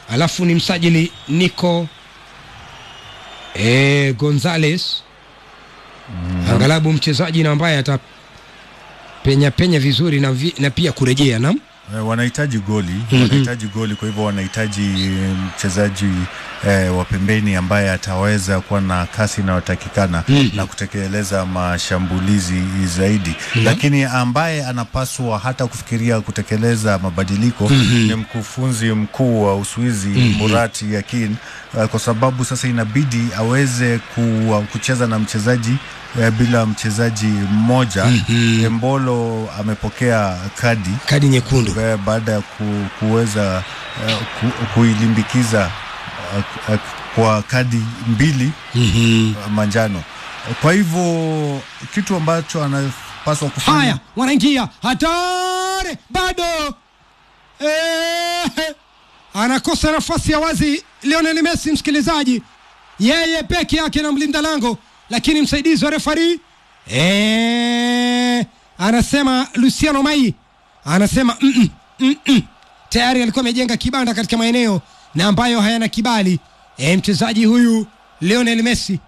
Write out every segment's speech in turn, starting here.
alafu ni msajili Nico e, Gonzales angalabu mchezaji na ambaye atapenya penya vizuri na, vi, na pia kurejea nam Eh, wanahitaji goli wanahitaji goli, kwa hivyo wanahitaji eh, mchezaji eh, wa pembeni ambaye ataweza kuwa na kasi inayotakikana na kutekeleza mashambulizi zaidi, lakini ambaye anapaswa hata kufikiria kutekeleza mabadiliko ni mkufunzi mkuu wa Uswizi Murat Yakin, eh, kwa sababu sasa inabidi aweze ku, kucheza na mchezaji eh, bila mchezaji mmoja. Embolo amepokea kadi kadi nyekundu Ba- baada ya ku, kuweza eh, ku, kuilimbikiza eh, eh, kwa kadi mbili mm-hmm. eh, manjano. Kwa hivyo kitu ambacho anapaswa kufanya haya wanaingia hatari bado eh, anakosa nafasi ya wazi Lionel Messi msikilizaji yeye peke yake na mlinda lango lakini msaidizi wa refari eh, anasema Luciano Mai anasema mm -mm, mm -mm. tayari alikuwa amejenga kibanda katika maeneo na ambayo hayana kibali eh, mchezaji huyu Lionel Messi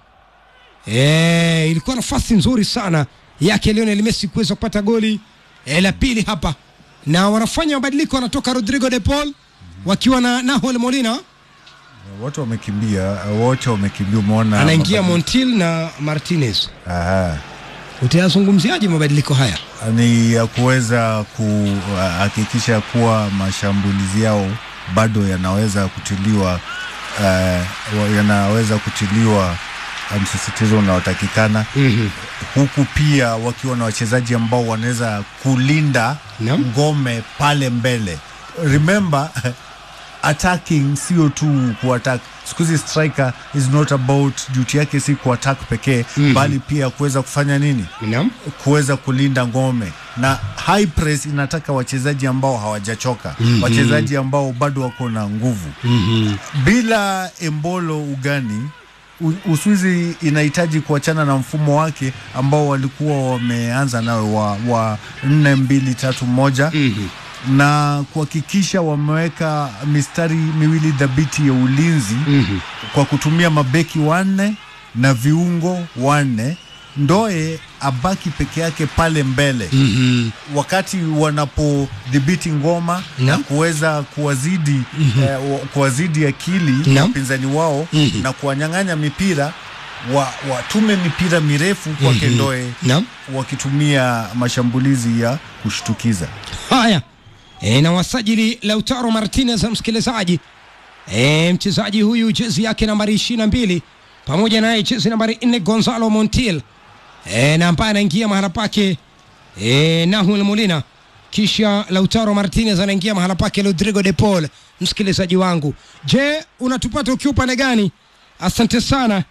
Eh, ilikuwa nafasi nzuri sana yake Lionel Messi kuweza kupata goli eh, la pili hapa, na wanafanya mabadiliko, wanatoka Rodrigo de Paul wakiwa na Nahuel Molina, wote wamekimbia, wote wamekimbia. Umeona anaingia mabadiliko. Montiel na Martinez. Aha. Utayazungumziaje mabadiliko haya? ni ya kuweza kuhakikisha kuwa mashambulizi yao bado yanaweza kutiliwa uh, yanaweza kutiliwa uh, msisitizo unaotakikana mm huku pia wakiwa na wachezaji ambao wanaweza kulinda Naam. ngome pale mbele. Remember attacking sio tu kuattack. Siku hizi striker is not about duty yake si kuattack pekee bali pia kuweza kufanya nini? Naam. kuweza kulinda ngome na high press inataka wachezaji ambao hawajachoka wachezaji ambao bado wako na nguvu bila Embolo ugani U- Uswizi inahitaji kuachana na mfumo wake ambao walikuwa wameanza nao wa, wa nne mbili tatu moja na kuhakikisha wameweka mistari miwili dhabiti ya ulinzi kwa kutumia mabeki wanne na viungo wanne Ndoe abaki peke yake pale mbele Mhm. wakati wanapodhibiti ngoma na Naam. kuweza kuwazidi eh, wa- kuwazidi akili Naam. wapinzani wao Mhm. na kuwanyang'anya mipira wa, watume mipira mirefu kwake Ndoe Naam. wakitumia mashambulizi ya kushtukiza. Haya e, na wasajili Lautaro Martinez msikilizaji, e, mchezaji huyu jezi yake nambari ishirini na mbili pamoja naye jezi nambari nne Gonzalo Montiel e, na ambaye anaingia mahala pake e, Nahuel Molina, kisha Lautaro Martinez anaingia mahala pake Rodrigo de Paul. Msikilizaji wangu, je, unatupata ukiwa upande gani? Asante sana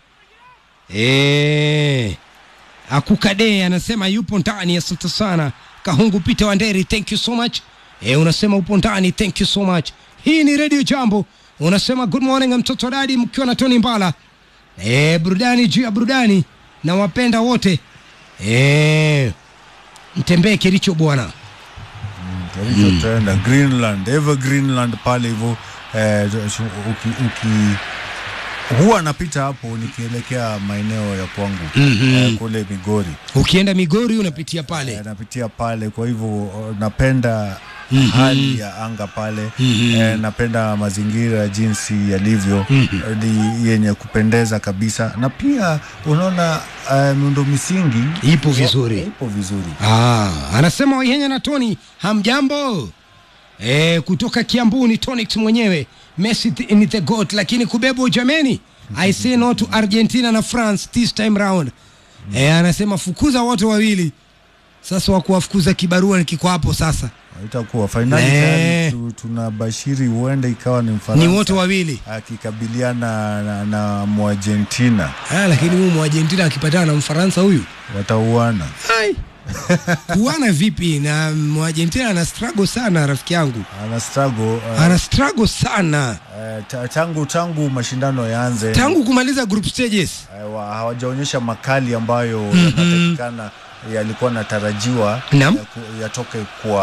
e, Akukade anasema yupo ndani, asante sana. Kahungu Peter Wanderi, thank you so much. E, unasema upo ndani, thank you so much. Hii ni Radio Jambo, unasema good morning mtoto dadi, mkiwa na Tony Mbala. E, burudani juu ya burudani na wapenda wote. E, mtembee Kericho bwana. Kilichotaenda Greenland, ever Greenland pale hivyo eh, uki, uki huwa napita hapo nikielekea maeneo ya kwangu eh, kule Migori Ukienda Migori unapitia pale. eh, napitia pale, kwa hivyo oh, napenda hali ya anga pale eh, napenda mazingira jinsi yalivyo eh, ni yenye kupendeza kabisa, na pia unaona eh, miundo misingi Ipo vizuri. ipo vizuri. Ah, anasema Waihenya na Tony, hamjambo? E, kutoka Kiambu ni Tonix mwenyewe. Messi th- ni the goat, lakini kubebwa jameni. I say no to Argentina na France this time round. E, anasema fukuza wote wawili. Sasa wa kuwafukuza kibarua kiko hapo sasa. itakuwa fainali Eh. tayari tu, tunabashiri huenda ikawa ni Mfaransa Ni wote wawili. akikabiliana na, na Muargentina Ah, lakini huyu Mwargentina akipatana na Mfaransa huyu watauana. Ai. kuana vipi na Mwargentina ana struggle sana rafiki yangu. Ana struggle uh, Ana struggle sana uh, ta- tangu tangu mashindano yaanze tangu kumaliza group stages. uh, wa- hawajaonyesha makali ambayo yanatakikana yalikuwa natarajiwa Naam. ya ku- yatoke kwa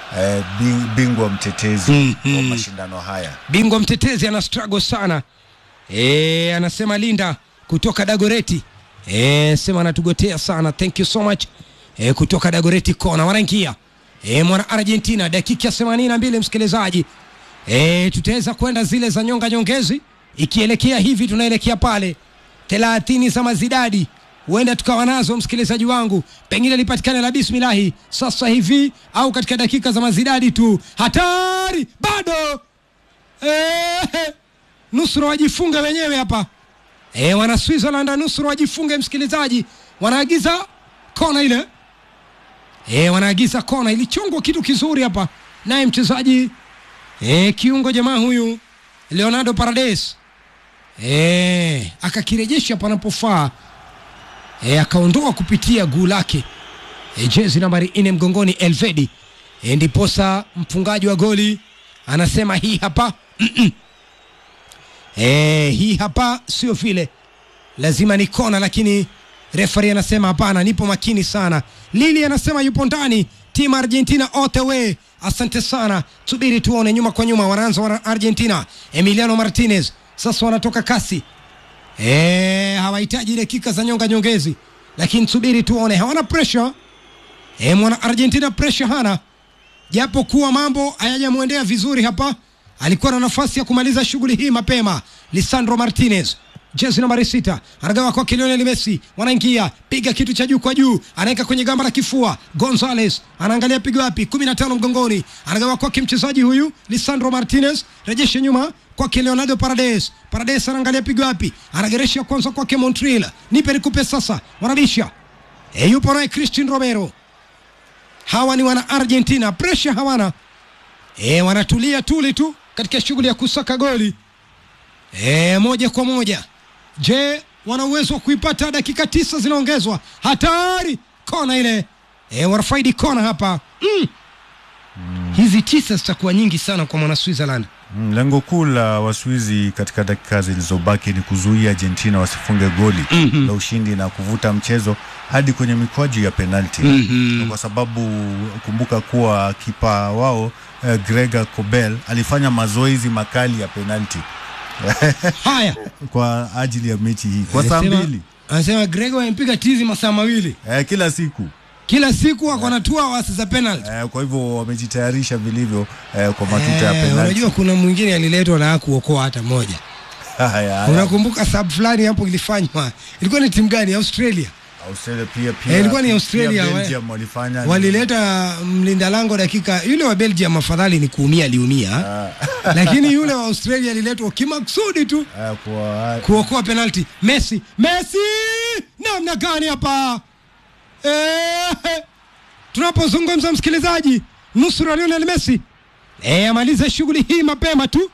eh, bing- bingwa mtetezi Mhm. wa mashindano haya. bingwa mtetezi ana struggle sana e, anasema linda kutoka dagoreti e, sema anatugotea sana thank you so much e, kutoka dagoreti kona wanaingia e, mwana argentina dakika 82 msikilizaji e, tutaweza kwenda zile za nyonga nyongezi ikielekea hivi tunaelekea pale thelathini za mazidadi huenda tukawa nazo msikilizaji wangu pengine lipatikane la bismilahi sasa hivi au katika dakika za mazidadi tu hatari bado Eh, nusura wajifunge wenyewe hapa e, wana Switzerland nusura wajifunge msikilizaji, wanaagiza kona ile e, wanaagiza kona, ilichongwa kitu kizuri hapa, naye mchezaji e, kiungo jamaa huyu Leonardo Paredes e, akakirejesha panapofaa e, akaondoa kupitia guu lake e, jezi nambari nne mgongoni Elvedi e, ndiposa mfungaji wa goli anasema hii hapa Mm-mm. e, hii hapa sio vile, lazima ni kona, lakini refari anasema hapana, nipo makini sana. Lili anasema yupo ndani, timu Argentina all the way. Asante sana, subiri tuone. Nyuma kwa nyuma wanaanza wana Argentina, Emiliano Martinez sasa wanatoka kasi e, hawahitaji dakika za nyonga nyongezi, lakini subiri tuone, hawana pressure e, mwana Argentina pressure hana japo kuwa mambo hayajamwendea vizuri hapa. Alikuwa na nafasi ya kumaliza shughuli hii mapema. Lisandro Martinez jezi nambari sita anagawa kwa Lionel Messi, wanaingia piga kitu cha juu kwa juu, anaweka kwenye gamba la kifua. Gonzales anaangalia pigo wapi, kumi na tano mgongoni, anagawa kwake mchezaji huyu Lisandro Martinez, rejeshe nyuma kwake Leonardo Paredes. Paredes anaangalia pigo wapi, anageresha kwanza kwake Montreal, nipe nikupe sasa, wanabisha e, yupo naye Christian Romero hawa ni wana Argentina, presha hawana e, wanatulia tuli tu katika shughuli ya kusaka goli e, moja kwa moja. Je, wana uwezo wa kuipata? Dakika tisa zinaongezwa, hatari kona ile e, wanafaidi kona hapa mm. Hizi tisa zitakuwa nyingi sana kwa mwana Switzerland. Mm, Lengo kuu la Waswizi katika dakika zilizobaki ni kuzuia Argentina wasifunge goli Mhm. la ushindi na kuvuta mchezo hadi kwenye mikwaju ya penalti Mhm. kwa sababu kumbuka kuwa kipa wao eh, Gregor Kobel alifanya mazoezi makali ya penalti Haya, kwa ajili ya mechi hii kwa saa Anasema- mbili anasema Gregor amempiga tizi masaa mawili eh, kila siku kila siku, ako anatua wasi za penalty. eh, kwa hivyo wamejitayarisha vilivyo eh, kwa matuta ya Eh, penalti. unajua kuna mwingine aliletwa na hakuokoa hata moja. Haya, haya. Unakumbuka sub fulani hapo ilifanywa, ilikuwa ni timu gani? Australia Australia pia pia Eh, ilikuwa ni pia Australia, wa- Belgium walifanya walileta mlinda lango dakika, yule wa Belgium afadhali ni kuumia, aliumia, lakini yule wa Australia aliletwa kimaksudi tu eh, kwa kuokoa penalti. Messi, Messi namna gani hapa eh, tunapozungumza msikilizaji, nusura Lionel Messi eh, amalize shughuli hii mapema tu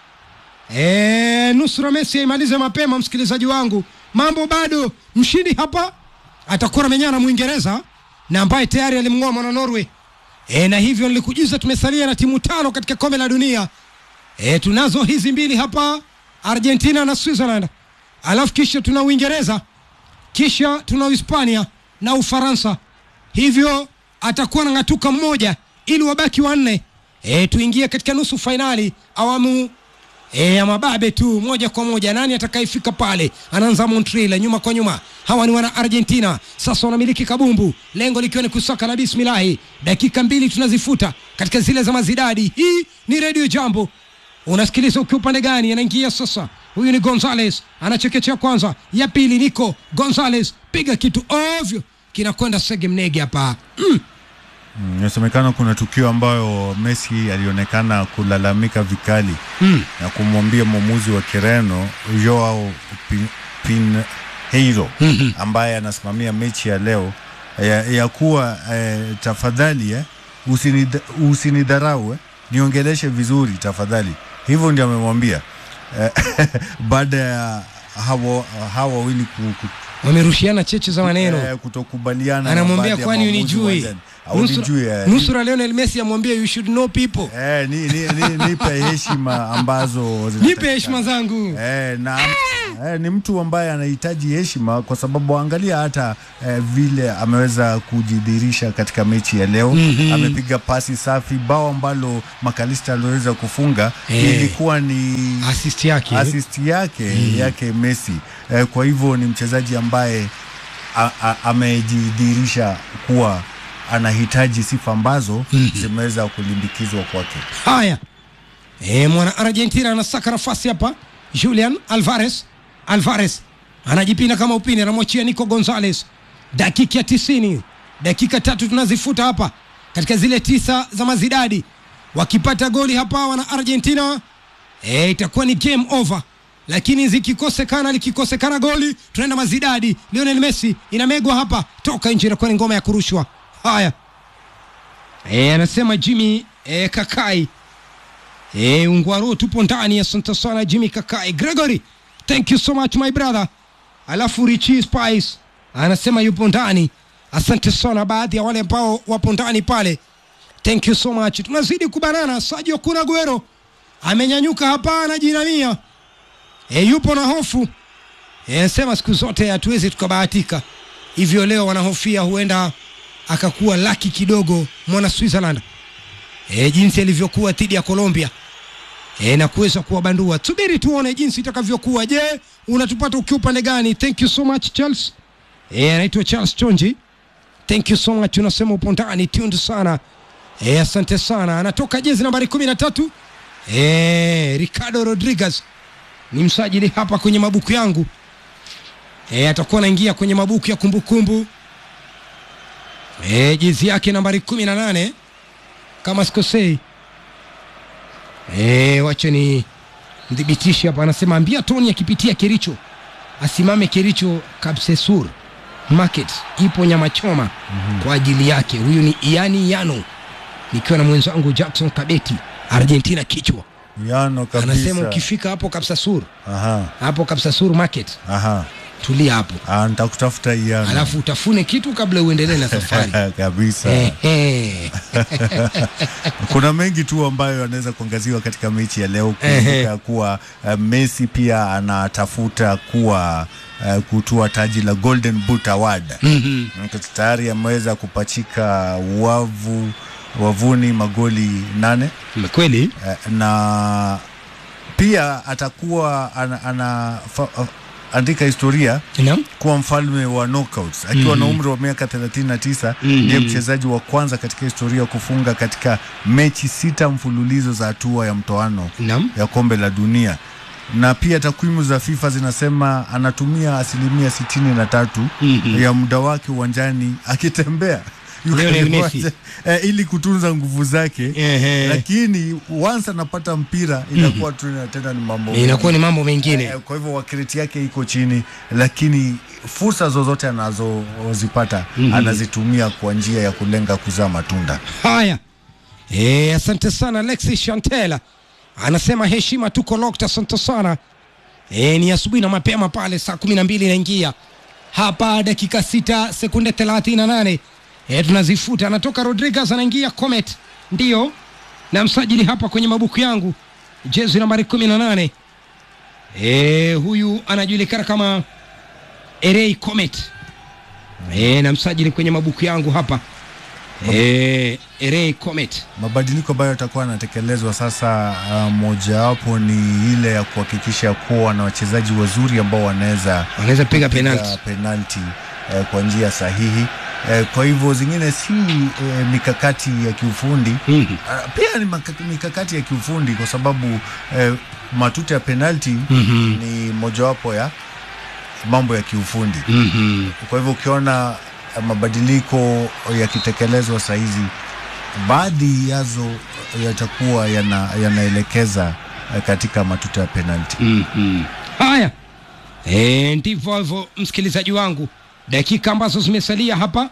eh, nusura Messi aimalize mapema, msikilizaji wangu, mambo bado. Mshindi hapa atakuwa amenyana na Mwingereza na ambaye tayari alimng'oa mwana Norway e, na hivyo nilikujuza tumesalia na timu tano katika kombe la dunia e, tunazo hizi mbili hapa Argentina na Switzerland, alafu kisha tuna Uingereza, kisha tuna Uhispania na Ufaransa. Hivyo atakuwa na ng'atuka mmoja ili wabaki wanne, e, tuingie katika nusu fainali awamu e, ya mababe tu moja kwa moja. Nani atakayefika pale? Anaanza Montreal nyuma kwa nyuma. Hawa ni wana Argentina, sasa wanamiliki kabumbu, lengo likiwa ni kusaka na bismilahi. Dakika mbili tunazifuta katika zile za mazidadi. Hii ni Radio Jambo, unasikiliza ukiwa upande gani? Anaingia sasa, huyu ni Gonzales, anachekechea kwanza, ya pili Nico Gonzales, piga kitu ovyo, kinakwenda sege mnege hapa mm. Mm, inasemekana kuna tukio ambayo Messi alionekana kulalamika vikali Mm. na kumwambia mwamuzi wa Kireno Joao Pin- Pinheiro Mhm. ambaye anasimamia mechi ya leo ya, ya kuwa eh, tafadhali eh, usinid, usinidharau eh, niongeleshe vizuri tafadhali. Hivyo ndio amemwambia eh, baada ya hawa hawa wawili ku, ku, wamerushiana cheche za maneno eh, kutokubaliana na anamwambia baadhi ya kwani maamuzi unijui uwanjani. Haunijui, eh, nusura Lionel Messi amwambia you should know people Eh, ni, ni, ni, nipe heshima ambazo nipe zinatakikana. heshima zangu Eh, na eh, ni mtu ambaye anahitaji heshima kwa sababu angalia hata eh, vile ameweza kujidhihirisha katika mechi ya leo mm-hmm. amepiga pasi safi bao ambalo makalista aliweza kufunga Eh. ilikuwa ni assist yake assist yake yake Messi eh, kwa hivyo ni mchezaji ambaye a- a- amejidhihirisha kuwa anahitaji sifa ambazo zimeweza kulimbikizwa kwake. Haya, e, mwana Argentina anasaka nafasi hapa. Julian Alvarez, Alvarez anajipinda kama upini, anamwachia Nico Gonzalez. Dakika ya tisini, dakika tatu tunazifuta hapa katika zile tisa za mazidadi. Wakipata goli hapa wana Argentina e, itakuwa ni game over, lakini zikikosekana, likikosekana goli tunaenda mazidadi. Lionel Messi inamegwa hapa, toka nje, inakuwa ni ngoma ya kurushwa. Haya, e, anasema Jimmy e, Kakai e, Ungwaro tupo ndani. Asante sana Jimmy Kakai. Gregory, thank you so much my brother. Alafu Richie Spice anasema yupo ndani. Asante sana baadhi ya wale ambao wapo ndani pale, thank you so much. Tunazidi kubanana. Sergio Kun Aguero amenyanyuka hapa, anajinamia e, yupo na hofu e, anasema siku zote hatuwezi tukabahatika hivyo. Leo wanahofia huenda akakuwa laki kidogo mwana Switzerland e, jinsi alivyokuwa dhidi ya Colombia e, na kuweza kuwabandua. Subiri tuone jinsi itakavyokuwa. Je, unatupata ukiwa upande gani? Thank you so much Charles. E, anaitwa Charles Chonji. Thank you so much, unasema upo ndani tuned sana e, asante sana. Anatoka jezi nambari kumi na tatu e, Ricardo Rodriguez ni msajili hapa kwenye mabuku yangu e, atakuwa anaingia kwenye mabuku ya kumbukumbu e, jezi yake nambari kumi na nane kama sikosei. E, wacha ni mdhibitishe hapa, anasema ambia Tony akipitia Kericho asimame Kericho Kapsesur Market, ipo nyama choma mm-hmm. kwa ajili yake. Huyu ni Iani Yano, nikiwa na mwenzangu Jackson Kabeti, Argentina kichwa. Yano kabisa. Anasema ukifika hapo Kapsasur, Aha, hapo Kapsasur Market, aha. tulia hapo, Ah, nitakutafuta Yano. alafu utafune kitu kabla uendelee na safari. kabisa. Ehe. Kuna mengi tu ambayo anaweza kuangaziwa katika mechi ya leo. Ehe. Kumbuka kuwa uh, Messi pia anatafuta kuwa uh, kutua taji la Golden Boot Award. Mhm. Tayari ameweza kupachika wavu wavuni magoli nane Kweli eh, na pia atakuwa ana, ana fa, andika historia naam. kuwa mfalme wa knockouts akiwa na umri wa miaka 39 ndiye mchezaji wa kwanza katika historia kufunga katika mechi sita mfululizo za hatua ya mtoano Naam. ya kombe la dunia na pia takwimu za FIFA zinasema anatumia asilimia sitini na tatu ya muda wake uwanjani akitembea Yuko Lionel kwenye Messi. uwanja, eh, ili kutunza nguvu zake Ehe. lakini once anapata mpira inakuwa tu tena ni mambo Inakuwa ni mambo mengine. Eh, kwa hivyo wakiriti yake iko chini, lakini fursa zozote anazozipata anazitumia kwa njia ya kulenga kuzaa matunda. Haya, e, asante sana Alexis Chantela anasema heshima, tuko locked. Asante sana e, ni asubuhi na mapema pale, saa kumi na mbili inaingia hapa, dakika sita sekunde thelathini na nane e, tunazifuta. Anatoka Rodriguez anaingia Comet, ndio na msajili hapa kwenye mabuku yangu, jezi nambari kumi na nane e, huyu anajulikana kama Erei Comet e, na msajili kwenye mabuku yangu hapa e, Erei Comet Mabadiliko ambayo yatakuwa yanatekelezwa sasa, uh, mojawapo ni ile ya kuhakikisha kuwa na wachezaji wazuri ambao wanaweza wanaweza piga kupiga penalti. penalti eh, kwa njia sahihi eh, kwa hivyo zingine si eh, mikakati ya kiufundi Mhm. Ah, pia ni maka- mikakati ya kiufundi kwa sababu eh, matuta ya penalti Mhm. ni mojawapo ya mambo ya kiufundi Mhm. kwa hivyo ukiona eh, mabadiliko yakitekelezwa sahizi baadhi yazo yatakuwa yana, yanaelekeza eh, katika matuta ya penalti Mhm. Haya, e, ndivyo hivyo msikilizaji wangu, dakika ambazo zimesalia hapa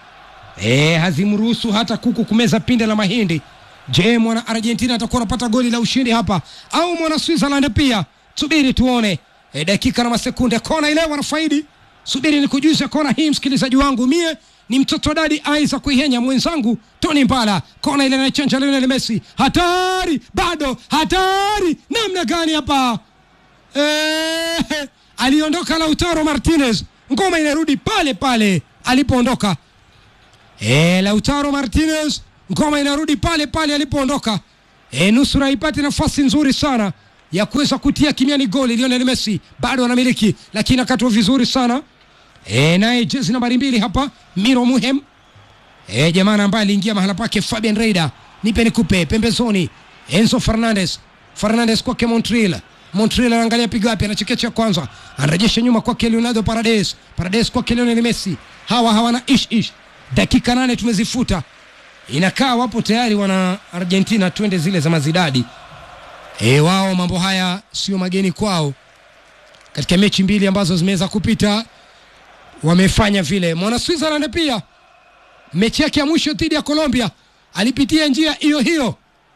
e, hazimruhusu hata kuku kumeza pinde la mahindi. Je, mwana Argentina atakuwa anapata goli la ushindi hapa au mwana Switzerland pia? Subiri tuone. E, dakika na masekunde, kona ile wanafaidi subiri ni kujuza kona hii msikilizaji wangu mie ni mtoto dadi Isaac Kuihenya, mwenzangu Tony Mbala. Kona ile inachanja Lionel Messi, hatari bado, hatari namna gani hapa eh, aliondoka Lautaro Martinez, ngoma inarudi pale pale alipoondoka. Eh, Lautaro Martinez, ngoma inarudi pale pale alipoondoka. E, nusura ipate nafasi nzuri sana ya kuweza kutia kimiani goli. Lionel Messi bado anamiliki, lakini akatwa vizuri sana e, naye jezi nambari mbili hapa Miro Muhem e, jamana ambaye aliingia mahala pake Fabian Reida, nipe nikupe pembezoni, Enzo Fernandez Fernandez kwake Montreal Montreal anaangalia pigo wapi, anachekecha kwanza, anarejesha nyuma kwake Leonardo Paredes, Paredes kwake Lionel Messi. Hawa hawana ish ish, dakika nane tumezifuta, inakaa wapo tayari wana Argentina, twende zile za mazidadi. E, wao mambo haya sio mageni kwao, katika mechi mbili ambazo zimeweza kupita wamefanya vile. Mwana Switzerland pia mechi yake ya mwisho dhidi ya Colombia alipitia njia hiyo hiyo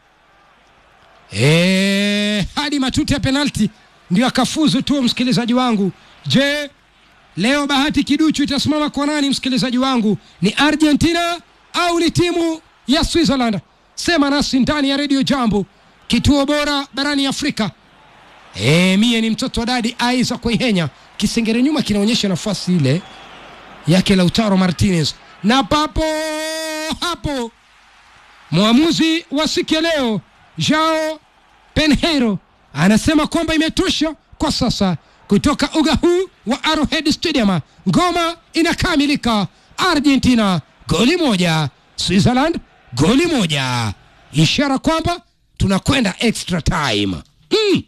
e, hadi matuti ya penalti ndio akafuzu tu. Msikilizaji wangu, je, leo bahati kiduchu itasimama kwa nani? Msikilizaji wangu, ni Argentina au ni timu ya Switzerland? Sema nasi ndani ya redio Jambo, kituo bora barani Afrika. E, mie ni mtoto wa dadi Isaac Kuihenya. Kisengere nyuma kinaonyesha nafasi ile yake Lautaro Martinez, na papo hapo mwamuzi wa siku ya leo Joao Penheiro anasema kwamba imetosha kwa sasa kutoka uga huu wa Arrowhead Stadium. Ngoma inakamilika, Argentina goli moja, Switzerland goli moja, ishara kwamba tunakwenda extra time. Mm.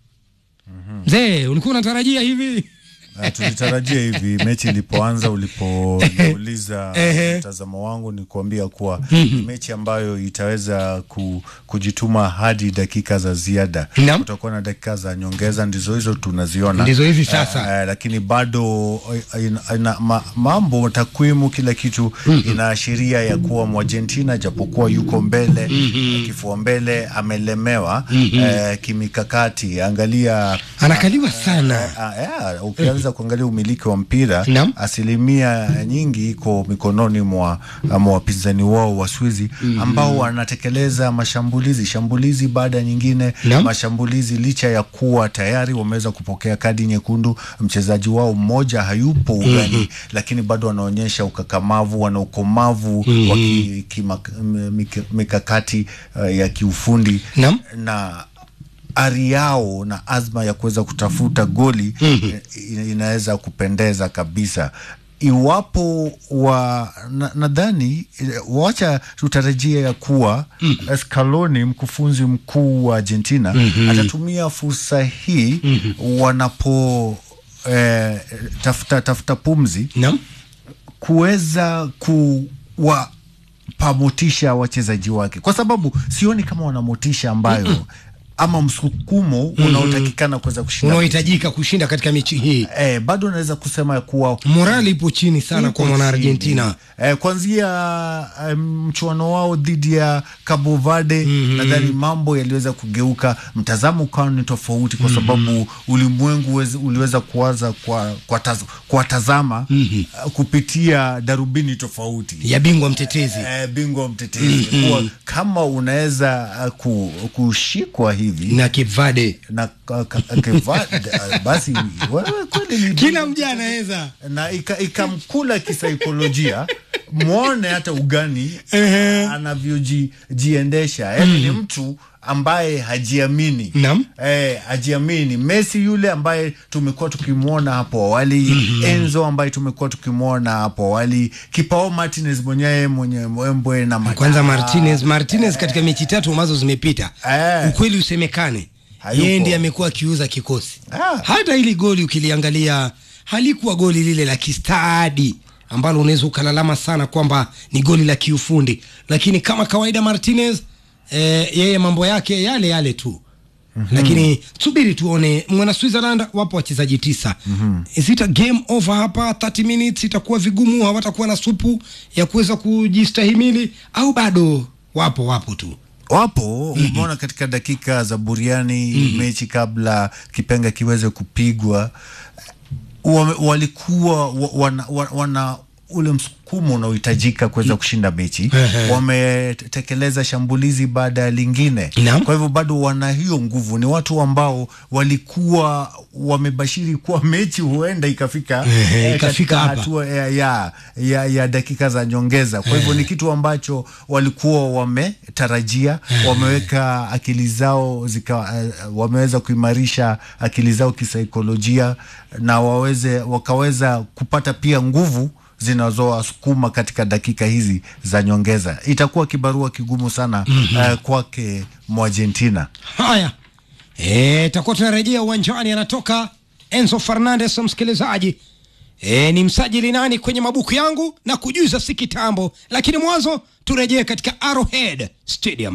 Mzee, ulikuwa unatarajia hivi? Uh, tulitarajia hivi mechi ilipoanza, ulipouliza Ehe. mtazamo wangu ni kuambia kuwa ni mechi ambayo itaweza ku, kujituma hadi dakika za ziada. Naam. Kutakuwa na dakika za nyongeza, ndizo hizo tunaziona, Ndizo hivi sasa. Eh, eh, lakini bado eh, ina, ina, ma, mambo takwimu, kila kitu inaashiria ya kuwa Mwargentina japokuwa yuko mbele eh, kifua mbele amelemewa eh, kimikakati. Angalia Anakaliwa sana. Ah, yeah, ukianza kuangalia umiliki wa mpira Naam. asilimia nyingi iko mikononi mwa mwa wapinzani wao Waswizi ambao wanatekeleza mashambulizi shambulizi baada ya nyingine Naam. mashambulizi, licha ya kuwa tayari wameweza kupokea kadi nyekundu. Mchezaji wao mmoja hayupo ugani, lakini bado wanaonyesha ukakamavu, wana ukomavu wa ki- kima- mik- mikakati uh, ya kiufundi Naam. na ari yao na azma ya kuweza kutafuta goli eh, ina- inaweza kupendeza kabisa iwapo wa na- nadhani eh, wacha tutarajia ya kuwa Scaloni mkufunzi mkuu wa Argentina atatumia fursa hii wanapo eh, tafuta tafuta pumzi Naam. kuweza kuwapa motisha wachezaji wake, kwa sababu sioni kama wana motisha ambayo ama msukumo unaotakikana kuweza kushinda. Unaohitajika kushinda katika mechi hii. Eh, bado naweza kusema ya kuwa Morali ipo chini sana Iko kwa mwana chini. Argentina. Eh, kuanzia eh, mchuano wao dhidi ya Cabo Verde nadhani mambo yaliweza kugeuka, mtazamo ukawa ni tofauti kwa sababu ulimwengu uweze- uliweza kuanza kwa kwa taz- kuwatazama eh, kupitia darubini tofauti ya bingwa mtetezi. eh, bingwa mtetezi kuwa kama unaweza eh, ku, kushikwa hivi na Cape Verde. na ka- ka- Keva- eh, basi wewe kweli ni Kila mja anaweza na ika- ikamkula kisaikolojia mwone hata ugani anavyojiendesha yani ni mtu ambaye hajiamini Naam. eh, hajiamini Messi yule ambaye tumekuwa tukimwona hapo awali Enzo ambaye tumekuwa tukimwona hapo awali kipao Martinez mwenyewe mwenye mbwembwe na mata- kwanza Martinez. Martinez katika mechi tatu ambazo zimepita, Eh. ukweli usemekane, Hayupo. yeye ndiye amekuwa akiuza kikosi. Ah. Hata hili goli ukiliangalia halikuwa goli lile la kistadi ambalo unaweza ukalalama sana kwamba ni goli la kiufundi, lakini kama kawaida Martinez eh, yeye mambo yake yale yale tu lakini subiri tuone mwana Switzerland wapo wachezaji tisa Is it a game over hapa 30 minutes itakuwa vigumu hawatakuwa na supu ya kuweza kujistahimili au bado wapo wapo tu wapo umeona katika dakika za buriani mechi kabla kipenga kiweze kupigwa wame- walikuwa wa- wana, wa- wana ule msukumo unaohitajika kuweza kushinda mechi. Ehe. Wametekeleza shambulizi baada ya lingine, Naam. kwa hivyo bado wana hiyo nguvu. Ni watu ambao walikuwa wamebashiri kuwa mechi huenda ikafika Ehe, eh, ikafika katika hapa. hatua ya, ya, ya, ya dakika za nyongeza. Kwa hivyo ni kitu ambacho walikuwa wametarajia, wameweka akili zao zika, eh, wameweza kuimarisha akili zao kisaikolojia na waweze wakaweza kupata pia nguvu zinazowasukuma katika dakika hizi za nyongeza. Itakuwa kibarua kigumu sana eh, kwake Mwargentina. Haya, Eh, takuwa tunarejea uwanjani, anatoka Enzo Fernandez. Msikilizaji, e, ni msajili nani kwenye mabuku yangu na kujuza si kitambo, lakini mwanzo turejee katika Arrowhead Stadium.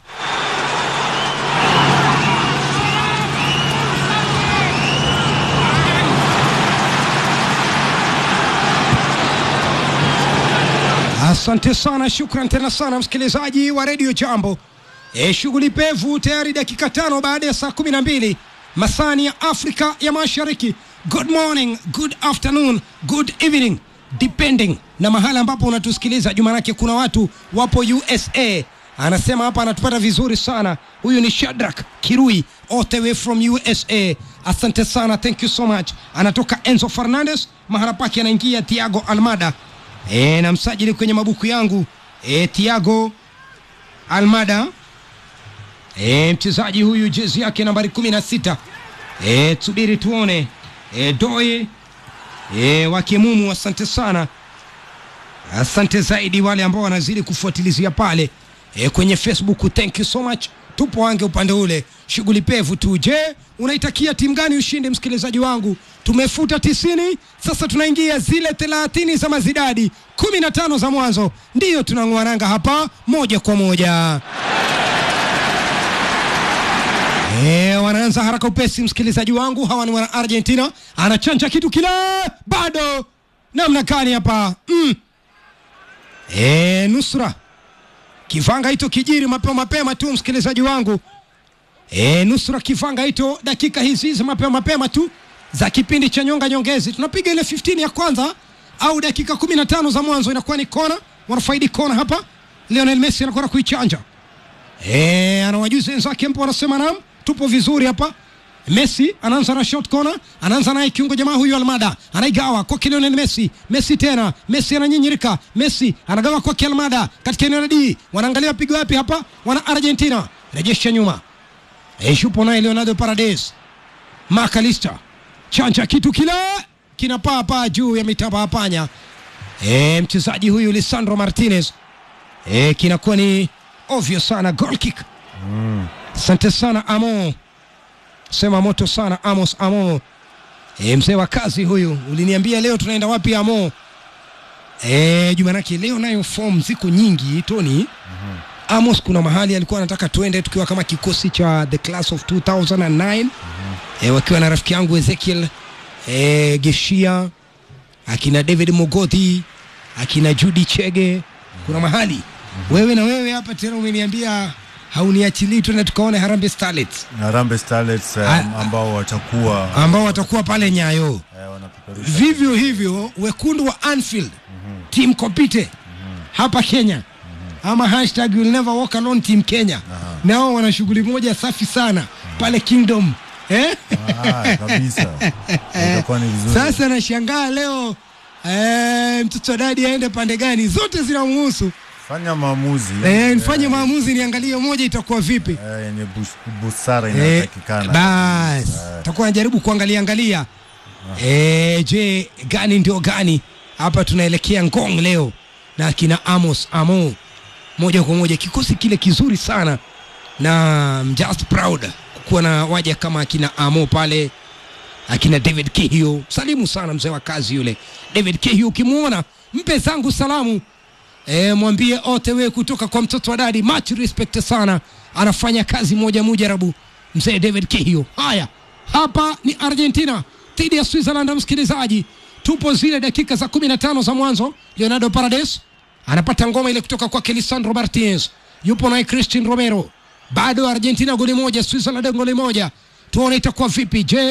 Asante sana, shukran tena sana msikilizaji wa redio Jambo. E, shughuli pevu tayari dakika tano baada ya saa kumi na mbili masani ya Afrika ya Mashariki. Good morning, good afternoon, good evening depending na mahala ambapo unatusikiliza. Juma lake kuna watu wapo USA, anasema hapa anatupata vizuri sana. Huyu ni Shadrack Kirui all the way from USA. Asante sana, thank you so much. Anatoka Enzo Fernandez, mahala pake anaingia Thiago Almada. E, na msajili kwenye mabuku yangu e, Thiago Almada e, mchezaji huyu jezi yake nambari kumi na sita e, tusubiri tuone e, Doe e, wa Kimumu, asante sana, asante zaidi wale ambao wanazidi kufuatilizia pale e, kwenye Facebook, thank you so much. Tupo wange upande ule, shughuli pevu tu. Je, unaitakia timu gani ushinde, msikilizaji wangu? Tumefuta tisini, sasa tunaingia zile thelathini za mazidadi, kumi na tano za mwanzo, ndiyo tunang'uananga hapa moja kwa moja. E, wanaanza haraka upesi, msikilizaji wangu. Hawa ni wana Argentina, anachanja kitu kile, bado namna gani hapa mm. E, nusra kivanga hito kijiri mapema mapema tu, msikilizaji wangu. E, nusra kivanga hito dakika hizi hizi mapema mapema tu za kipindi cha nyonga nyongezi, tunapiga ile 15 ya kwanza au dakika 15 za mwanzo, inakuwa ni kona, wanafaidi kona hapa. Lionel Messi anakwenda kuichanja Eh, anawajuza wenzake mpo, wanasema naam, tupo vizuri hapa. Messi anaanza na short corner, anaanza naye kiungo jamaa huyu Almada, anaigawa kwa Lionel Messi. Messi tena, Messi ananyinyirika, Messi anagawa kwa Almada katika eneo la D. Wanaangalia pigo wapi hapa, wana Argentina, rejesha nyuma. Eh, yupo naye Leonardo Paredes, Makalista chanja kitu kile kinapaa paa juu ya mitamba ya panya. Eh, mchezaji huyu Lisandro Martinez eh, kinakuwa ni ovyo sana goal kick. Asante sana Amo, sema moto sana Amos Amo. E, mzee wa kazi huyu, uliniambia leo tunaenda wapi Amo? E, Jumanake leo nayo form ziko nyingi Tony. Amos kuna mahali alikuwa anataka tuende tukiwa kama kikosi cha the class of 2009 e, wakiwa na rafiki yangu Ezekiel e, Geshia akina David Mogothi akina Judy Chege, kuna mahali wewe na wewe hapa tena umeniambia hauniachilii tuende tukaone Harambee Starlets Harambee Starlets eh, Ah, ambao watakuwa ambao watakuwa pale Nyayo. eh, wanapeperusha Vivyo hivyo wekundu wa Anfield team compete hapa Kenya ama hashtag you'll never walk alone team Kenya, nao wana shughuli moja safi sana pale Kingdom eh? Ah, kabisa itakuwa ni vizuri. Sasa nashangaa leo eh, mtoto wa dadi aende pande gani? Zote zinamhusu. Fanya maamuzi Eh, nifanye maamuzi, niangalie moja itakuwa vipi. eh, yenye bus- busara Eh, inayotakikana. bas takuwa najaribu kuangalia angalia eh, je gani ndio gani hapa tunaelekea ngong leo na kina amos amo moja kwa moja kikosi kile kizuri sana na I'm just proud kuwa na waja kama akina amo pale akina david kihio salimu sana mzee wa kazi yule david kihio ukimwona mpe zangu salamu E, mwambie otewe kutoka kwa mtoto wa dadi, much respect sana, anafanya kazi moja mujarabu mzee David Kihio. Haya, hapa ni Argentina dhidi ya Switzerland. Msikilizaji, tupo zile dakika za 15 za mwanzo. Leonardo Paredes anapata ngoma ile kutoka kwake Lisandro Martinez, yupo naye Christian Romero. Bado Argentina goli moja, Switzerland goli moja. Tuone itakuwa vipi. Je,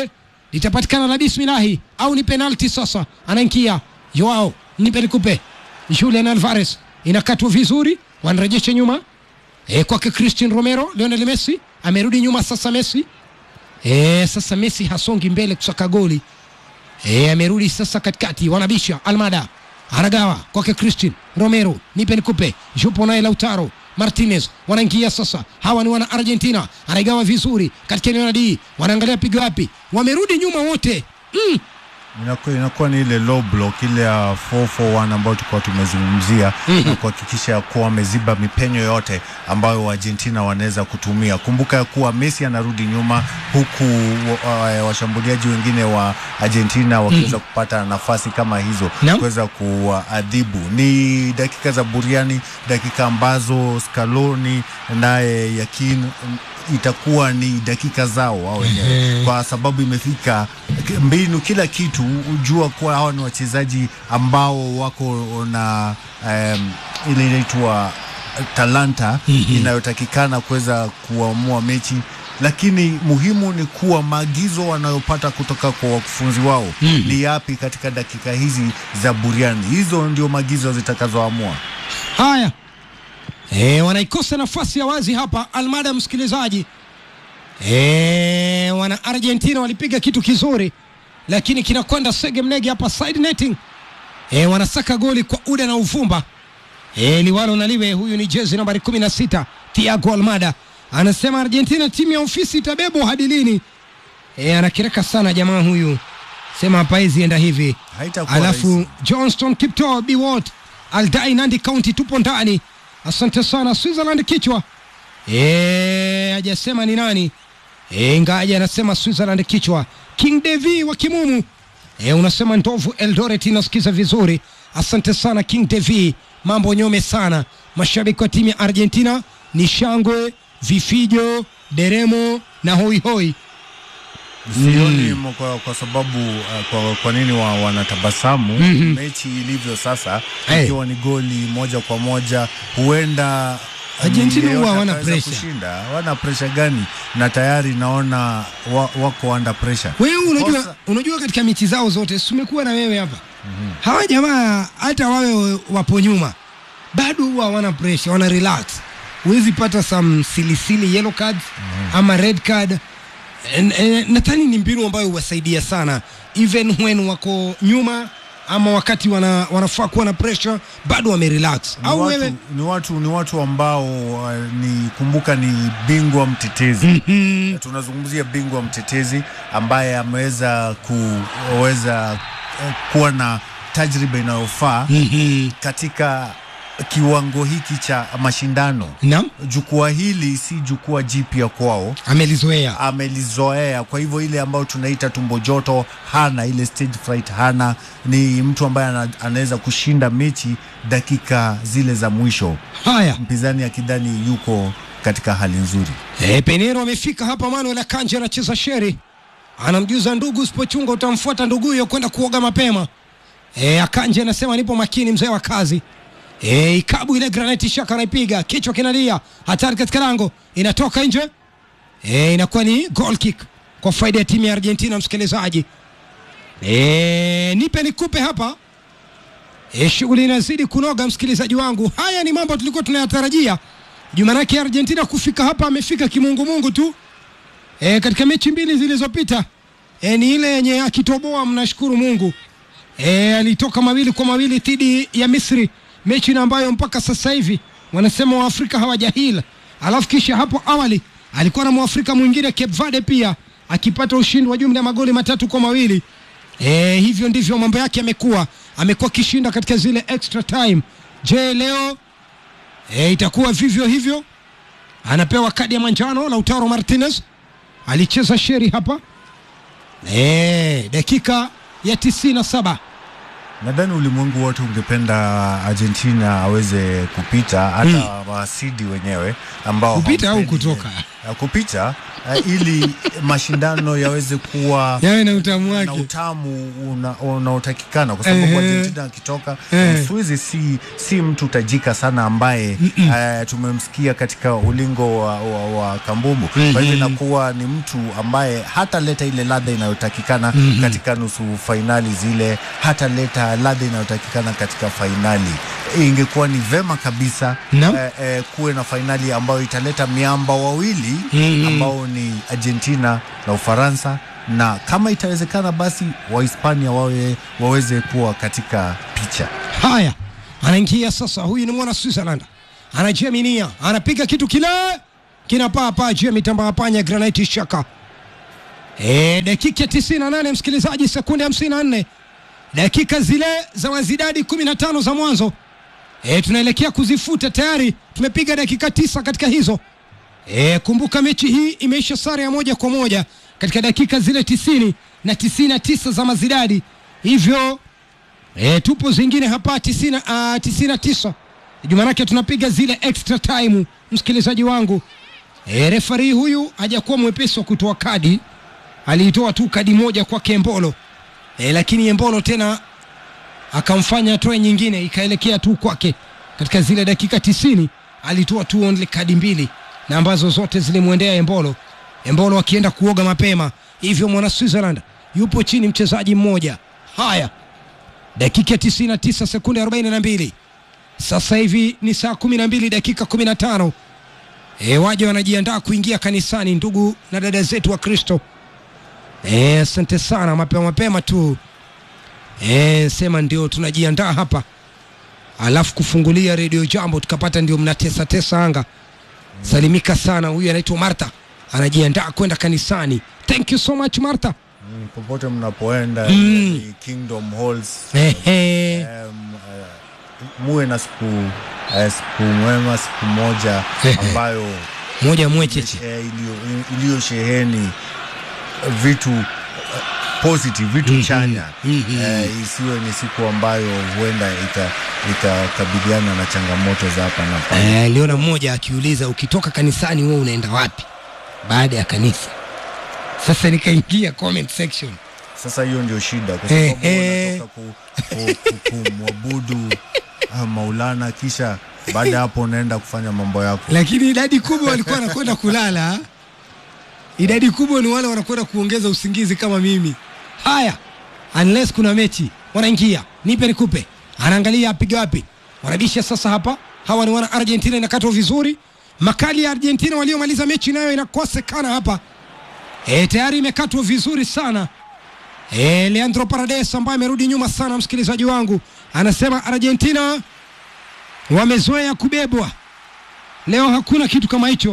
litapatikana la bismillahi au ni penalti sasa anaingia joao nipe nikupe julian alvarez inakatwa vizuri wanarejesha nyuma e, kwake christian romero lionel messi amerudi nyuma sasa messi e, sasa messi hasongi mbele kusaka goli e, amerudi sasa katikati wanabisha almada anagawa kwake christian romero nipe nikupe yupo naye lautaro martinez wanaingia sasa hawa ni wana argentina anaigawa vizuri katika eneo la d wanaangalia pigo wapi wamerudi nyuma wote mm. inakuwa, inakuwa ni ile low block ile ya 441 ambayo tulikuwa tumezungumzia Mhm. na kuhakikisha ya kuwa wameziba mipenyo yote ambayo Argentina wanaweza kutumia. Kumbuka ya kuwa Messi anarudi nyuma huku wa- wa- washambuliaji wengine wa Argentina wakiweza kupata nafasi kama hizo Naam. kuweza kuadhibu. Ni dakika za buriani, dakika ambazo Scaloni naye Yakin itakuwa ni dakika zao wao wenyewe kwa sababu imefika mbinu, kila kitu. Ujua kuwa hawa ni wachezaji ambao wako na um, ile inaitwa talanta inayotakikana kuweza kuamua mechi, lakini muhimu ni kuwa maagizo wanayopata kutoka kwa wakufunzi wao ni yapi katika dakika hizi za buriani. Hizo ndio maagizo zitakazoamua. haya e, wanaikosa nafasi ya wazi hapa almada msikilizaji e, wana argentina walipiga kitu kizuri lakini kinakwenda sege mnege hapa side netting e, wanasaka goli kwa uda na uvumba e, liwalo na liwe huyu ni jezi nambari 16 tiago almada anasema argentina timu ya ofisi itabebwa hadi lini e, anakireka sana jamaa huyu sema hapawezi enda hivi Haitakuwa alafu rahisi. johnston kipto biwot aldai nandi county tupo ndani asante sana switzerland kichwa Eh, hajasema ni nani Eh, ingaja anasema switzerland kichwa king devi wa kimumu e, unasema ndovu eldoret inasikiza vizuri asante sana king devi mambo nyome sana mashabiki wa timu ya argentina ni shangwe vifijo deremo na hoihoi Sioni mo- kwa, kwa sababu uh, kwa, kwa nini wa, wanatabasamu Mhm. mechi ilivyo sasa Hey. ikiwa ni goli moja kwa moja huenda Argentina yeyote huwa hawana akaweza pressure. kushinda wana presha gani na tayari naona wa, wako under pressure wewe unajua, Kosa- unajua katika mechi zao zote tumekuwa na wewe hapa hawa jamaa hata wawe wapo nyuma bado huwa hawana pressure wana relax huwezi pata some silisili yellow cards ama red card En- en- nadhani ni mbinu ambayo huwasaidia sana even when wako nyuma ama wakati wana, wanafaa kuwa na pressure bado wamerelax ni au watu, wewe ni watu ni watu ambao uh, ni kumbuka ni bingwa mtetezi Mhm. tunazungumzia bingwa mtetezi ambaye ameweza kuweza eh, kuwa na tajriba inayofaa Mhm. katika kiwango hiki cha mashindano. naam Jukwaa hili si jukwaa jipya kwao, amelizoea amelizoea. Kwa hivyo ile ambayo tunaita tumbo joto hana, ile stage fright hana. Ni mtu ambaye ana- anaweza kushinda mechi dakika zile za mwisho, haya mpinzani akidhani yuko katika hali nzuri. E, Penero amefika hapa. Manuel Akanji anacheza sheri, anamjuza ndugu, usipochunga utamfuata ndugu huyo kwenda kuoga mapema. E, Akanji anasema nipo makini, mzee wa kazi. E, ikabu ile granati shaka anaipiga, kichwa kinalia, hatari katika lango, inatoka nje. E, inakuwa ni goal kick kwa faida ya timu ya Argentina, msikilizaji. E, nipe nikupe hapa. E, shughuli inazidi kunoga msikilizaji wangu. Haya ni mambo tulikuwa tunayatarajia. Jumanake Argentina kufika hapa amefika kimungumungu tu. E, katika mechi mbili zilizopita e, ni ile yenye akitoboa, mnashukuru Mungu. E, alitoka mawili kwa mawili dhidi ya Misri, mechi na ambayo mpaka sasa hivi wanasema Waafrika hawajahila. Alafu kisha hapo awali alikuwa na Mwafrika mwingine Cape Verde pia akipata ushindi wa jumla ya magoli matatu kwa mawili. E, hivyo ndivyo mambo yake yamekuwa, amekuwa akishinda katika zile extra time. Je, leo e, itakuwa vivyo hivyo? Anapewa kadi ya manjano. Lautaro Martinez alicheza sheri hapa e, dakika ya tisini na saba Nadhani ulimwengu wote ungependa Argentina aweze kupita hata wasidi wenyewe ambao Kupita au hawampendi kutoka? yeye. kupita uh, ili mashindano yaweze kuwa yawe na utamu na wake utamu una- unaotakikana kwa sababu Ehe. Argentina akitoka Ehe. Mswizi si, si mtu tajika sana ambaye eh, tumemsikia katika ulingo wa, wa, wa kambumbu kwa hivyo inakuwa ni mtu ambaye hataleta ile ladha inayotakikana katika nusu fainali zile hataleta ladha inayotakikana katika fainali ingekuwa ni vema kabisa Naam. eh, eh, kuwe na fainali ambayo italeta miamba wawili Mhm. ambao ni Argentina na Ufaransa na kama itawezekana basi Wahispania wawe, waweze kuwa katika picha. haya anaingia sasa huyu ni mwana switzerland anajeminia anapiga kitu kile kinapaa paa juu ya mitambaa panya granite shaka e, dakika 98 msikilizaji sekunde 54 dakika zile za wazidadi 15 za mwanzo e, tunaelekea kuzifuta tayari tumepiga dakika tisa katika hizo e, kumbuka mechi hii imeisha sare ya moja kwa moja katika dakika zile tisini na tisini na tisa za mazidadi hivyo E, tupo zingine hapa tisini uh, tisini na tisa jumanake tunapiga zile extra time msikilizaji wangu e, refari huyu hajakuwa mwepesi wa kutoa kadi aliitoa tu kadi moja kwake Embolo e, lakini Embolo tena akamfanya atoe nyingine ikaelekea tu kwake katika zile dakika tisini alitoa tu only kadi mbili na ambazo zote zilimwendea Embolo Embolo akienda kuoga mapema hivyo mwana Switzerland yupo chini mchezaji mmoja haya dakika 99 sekunde 42 sasa hivi ni saa 12 dakika 15 e, waje wanajiandaa kuingia kanisani ndugu na dada zetu wa kristo e, asante sana mapema mapema tu e, sema ndio tunajiandaa hapa alafu kufungulia redio jambo tukapata ndio mnatesa tesa anga salimika sana huyu anaitwa martha anajiandaa kwenda kanisani thank you so much martha Mm, popote mnapoenda Mm. ni Kingdom Halls Ehe. um, uh, muwe na siku uh, siku mwema siku moja ambayo moja mwecheche eh, iliyo- iliyosheheni vitu uh, positive vitu chanya eh, isiwe ni siku ambayo huenda ika- ikakabiliana na changamoto za hapa na pale. Eh, aliona mmoja akiuliza ukitoka kanisani wewe unaenda wapi baada ya kanisa sasa nikaingia comment section Sasa hiyo ndio shida, kwa sababu Eh, unatoka ku, ku, ku, kumwabudu ah, Maulana, kisha baada ya hapo unaenda kufanya mambo yako. lakini idadi kubwa walikuwa wanakwenda kulala idadi kubwa ni wale wanakwenda kuongeza usingizi kama mimi haya unless kuna mechi wanaingia nipe nikupe anaangalia apiga wapi wanabisha sasa hapa hawa ni wana argentina inakatwa vizuri makali ya argentina waliomaliza mechi nayo inakosekana hapa e, tayari imekatwa vizuri sana e, leandro parades ambaye amerudi nyuma sana msikilizaji wangu anasema argentina wamezoea kubebwa leo hakuna kitu kama hicho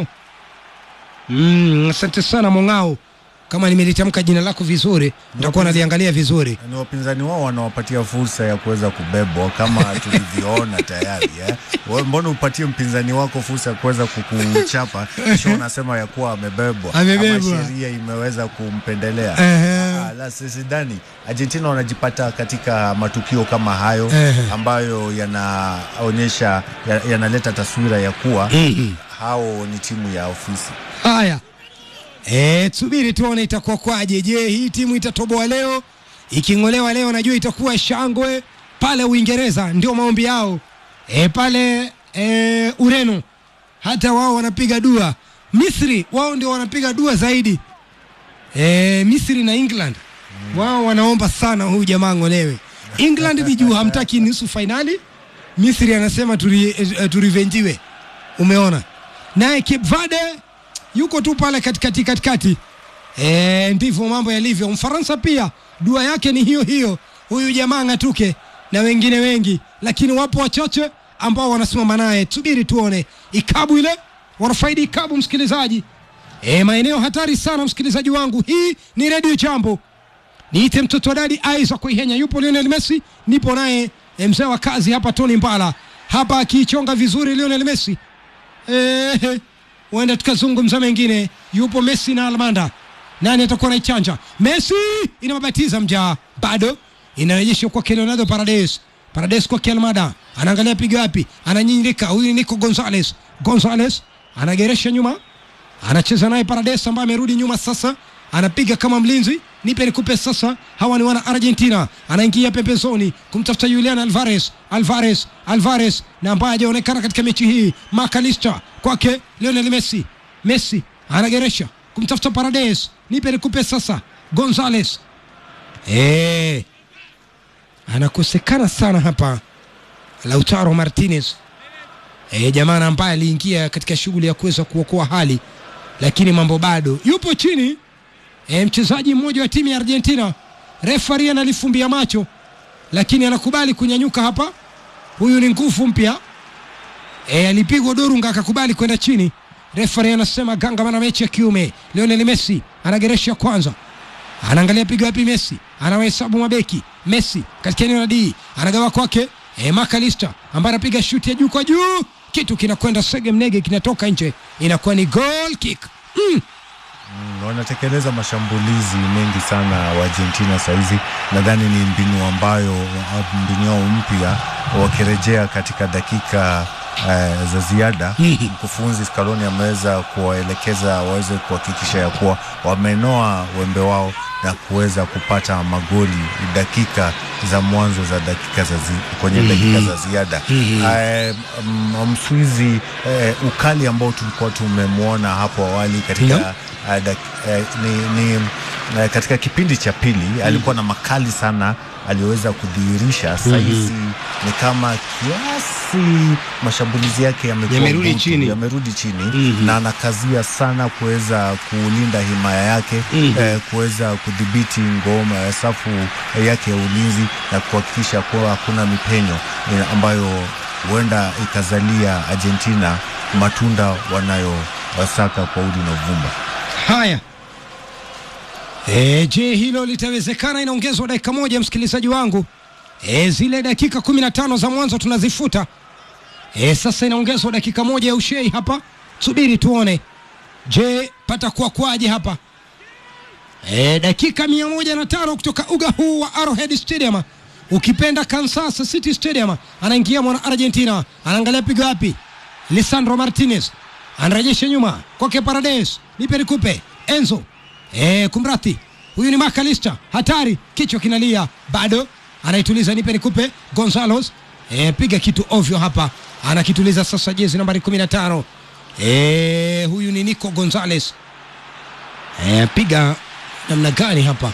mm, asante sana mong'ao kama nimelitamka jina lako vizuri nitakuwa naliangalia vizuri Ni wapinzani wao wanawapatia fursa ya kuweza kubebwa kama tulivyoona tayari eh. Wewe Mbona upatie mpinzani wako fursa ya kuweza kukuchapa kisha unasema ya kuwa amebebwa, Amebebwa. ama sheria imeweza kumpendelea? Ehe. Ah, la sidhani Argentina wanajipata katika matukio kama hayo Ehe. ambayo yanaonyesha ya- yanaleta taswira ya kuwa hao ni timu ya ofisi. haya e, subiri tuone itakuwa kwaje je hii timu itatoboa leo iking'olewa leo najua itakuwa shangwe pale uingereza ndio maombi yao e, pale e, ureno hata wao wanapiga dua misri wao ndio wanapiga dua zaidi e, misri na england wao wanaomba sana huyu jamaa ng'olewe england ni juu hamtaki nusu fainali misri anasema turi, eh, turivenjiwe umeona naye Cape Verde yuko tu pale katikati katikati e, ndivyo mambo yalivyo mfaransa pia dua yake ni hiyo hiyo huyu jamaa ng'atuke na wengine wengi lakini wapo wachache ambao wanasimama naye subiri tuone ikabu ile wanafaidi ikabu msikilizaji e, maeneo hatari sana msikilizaji wangu hii ni redio jambo niite mtoto wa dadi Isaac Ihenya, yupo Lionel Messi, nipo naye eh, mzee wa kazi hapa Tony Mbala hapa akiichonga vizuri Lionel Messi. Eh, huenda tukazungumza mengine. Yupo Messi na Almanda, nani atakuwa naichanja? Messi inamabatiza mjaa, bado inarejeshwa kwake Leonardo Paredes. Paredes kwake Almada, anaangalia piga wapi, ananyinyirika. Huyu ni Nico Gonzalez. Gonzalez anageresha nyuma, anacheza naye Paredes ambaye amerudi nyuma sasa, anapiga kama mlinzi. Nipe nikupe sasa. Hawa ni wana Argentina, anaingia pembezoni kumtafuta Julian Alvarez. Alvarez, Alvarez na ambaye hajaonekana katika mechi hii. Macalister kwake Lionel Messi. Messi anageresha kumtafuta Paredes. Nipe nikupe sasa. Gonzalez eh, anakosekana sana hapa Lautaro Martinez e, jamaa ambaye aliingia katika shughuli ya kuweza kuokoa hali, lakini mambo bado. Yupo chini e, mchezaji mmoja wa timu ya Argentina. Refari analifumbia macho, lakini anakubali kunyanyuka hapa. Huyu ni nguvu mpya e, alipigwa Dorunga akakubali kwenda chini. Refari anasema ganga na mechi ya kiume. Lionel Messi anageresha kwanza, anaangalia piga wapi Messi, anawahesabu mabeki. Messi katika eneo la D anagawa kwake e, Macalister ambaye anapiga shuti ya juu kwa juu, kitu kinakwenda sege mnege, kinatoka nje, inakuwa ni goal kick mm. Mm, wanatekeleza mashambulizi mengi sana wa Argentina saizi. Nadhani ni mbinu ambayo mbinu yao mpya wakirejea katika dakika uh, za ziada. Mkufunzi Scaloni ameweza kuwaelekeza waweze kuhakikisha ya kuwa wamenoa wembe wao na kuweza kupata magoli dakika za mwanzo za dakika za zi, kwenye dakika za ziada. Eh, mm, Mswizi eh, ukali ambao tulikuwa tumemwona hapo awali katika Naam. Uh, dak- eh, ni, ni uh, katika kipindi cha pili alikuwa na makali sana aliyoweza kudhihirisha saizi ni kama kiasi mashambulizi yake yamekuwa Yamerudi butu, chini. yamerudi chini Mhm. na anakazia sana kuweza kulinda himaya yake Mhm. eh, kuweza kudhibiti ngoma ya safu yake ya ulinzi na kuhakikisha kuwa hakuna mipenyo eh, ambayo huenda ikazalia Argentina matunda wanayowasaka kwa udi na uvumba. Haya, e, je, hilo litawezekana? Inaongezwa dakika moja, msikilizaji wangu. E, zile dakika kumi na tano za mwanzo tunazifuta. E, sasa inaongezwa dakika moja ya ushei hapa, subiri tuone. Je, pata kuwa kwaje hapa? E, dakika mia moja na tano kutoka uga huu wa Arrowhead Stadium, ukipenda Kansas City Stadium. Anaingia mwana Argentina, anaangalia pigo wapi? Lisandro Martinez anarejesha nyuma kwake Paredes, nipe nikupe Enzo e, kumrati huyu ni Macalister, hatari, kichwa kinalia, bado anaituliza, nipe nikupe Gonzalez e, piga kitu ovyo hapa, anakituliza sasa, jezi nambari 15 e, huyu ni Nico Gonzalez e, piga namna gani hapa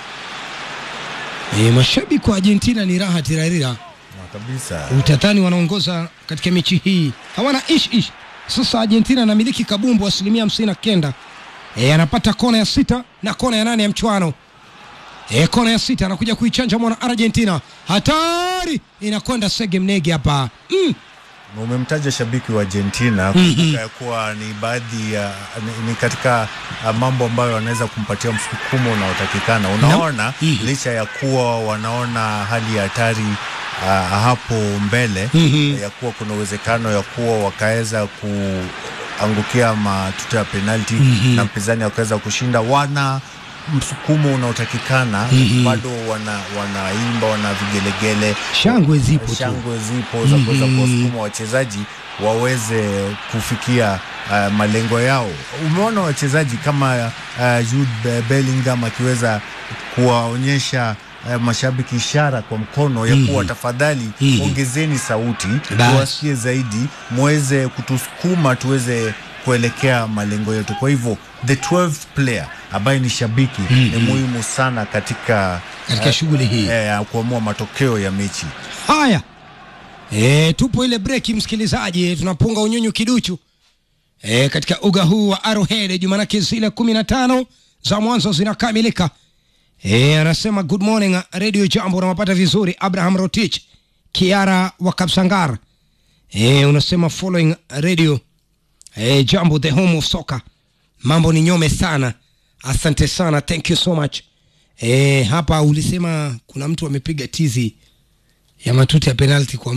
e, mashabiki wa Argentina ni raha tirarira Na kabisa utatani wanaongoza katika mechi hii, hawana ish ish. Sasa Argentina anamiliki kabumbu asilimia hamsini na kenda. E, anapata kona ya sita na kona ya nane ya mchuano. E, kona ya sita anakuja kuichanja mwana Argentina, hatari inakwenda sege mnege hapa mm. umemtaja shabiki wa Argentina kumbuka ya kuwa ni baadhi ya ni, ni katika uh, mambo ambayo wanaweza kumpatia msukumo unaotakikana. Unaona, Mhm. licha ya kuwa wanaona hali ya hatari uh, hapo mbele Mhm. ya kuwa kuna uwezekano ya kuwa wakaweza kuangukia matuta ya penalti na mpinzani akaweza kushinda, wana msukumo unaotakikana bado wana wanaimba wana vigelegele Shangwe zipo tu. shangwe zipo za kuweza kuwasukuma wachezaji waweze kufikia uh, malengo yao. Umeona wachezaji kama uh, Jude Be- Bellingham akiweza kuwaonyesha uh, mashabiki ishara kwa mkono ya kuwa tafadhali ongezeni sauti Bas. tuwasikie zaidi, muweze kutusukuma tuweze kuelekea malengo yetu. Kwa hivyo the 12th player ambaye ni shabiki ni muhimu sana katika Katika shughuli hii. eh, kuamua matokeo ya mechi. Haya, e, tupo ile breki msikilizaji, tunapunga unyunyu kiduchu e, katika uga huu wa Arrowhead. Jumanake zile kumi na tano za mwanzo zinakamilika. E, anasema good morning Radio Jambo, unawapata vizuri. Abraham Rotich, Kiara wa Kapsangar. E, unasema following radio e, Jambo the home of soccer. Mambo ni nyome sana, asante sana, thank you so much. E, hapa ulisema kuna mtu amepiga tizi ya matuta ya penalti kwa muda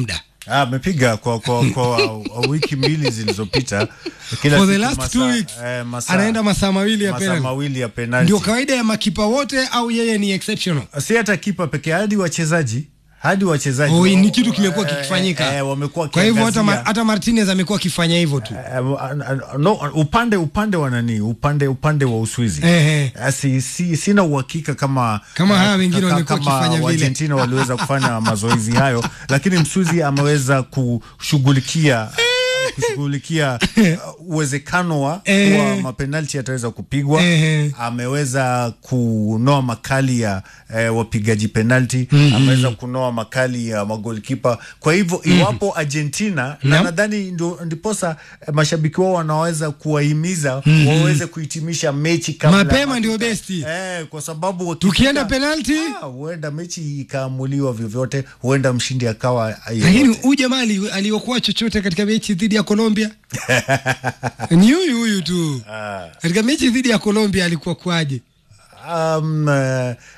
Ah, amepiga kwa, kwa, kwa wiki mbili zilizopita kila For the siku last masaa- two weeks eh, masaa- anaenda masaa mawili ya masaa penalty. mawili ya penalti. Ndio kawaida ya makipa wote au yeye ni exceptional? si hata kipa pekee, hadi wachezaji hadi wachezaji Oh, wa- ni kitu kimekuwa eh, kikifanyika. eh, wamekuwa Kwa hivyo hata, ma, wakiangazia- hata Martinez amekuwa akifanya hivyo tu. Eh, no, upande upande wa nani upande upande wa Uswizi Ehe. Eh, si, si, sina uhakika kama Kama eh, hawa wengine ka- walikuwa kama wakifanya vile. Argentina waliweza kufanya mazoezi hayo, lakini Mswizi ameweza kushughulikia kushughulikia uh, uwezekano wa Ehe. kuwa mapenalti yataweza kupigwa. Ehe. Ameweza kunoa makali ya eh, wapigaji penalti, ameweza kunoa makali ya magolkipa. Kwa hivyo iwapo Argentina na Naam. nadhani ndio ndiposa eh, mashabiki wao wanaweza kuwahimiza waweze kuhitimisha mechi kabla Mapema ndio besti. Eh, kwa sababu wakifika- Tukienda penalti Ah, huenda mechi ikaamuliwa vyovyote, huenda mshindi akawa lakini yeyote. huyu jamaa ali- aliokuwa chochote katika mechi dhidi ya Colombia ni huyu huyu tu. Katika mechi dhidi ya Colombia alikuwa kwaje? um, eh,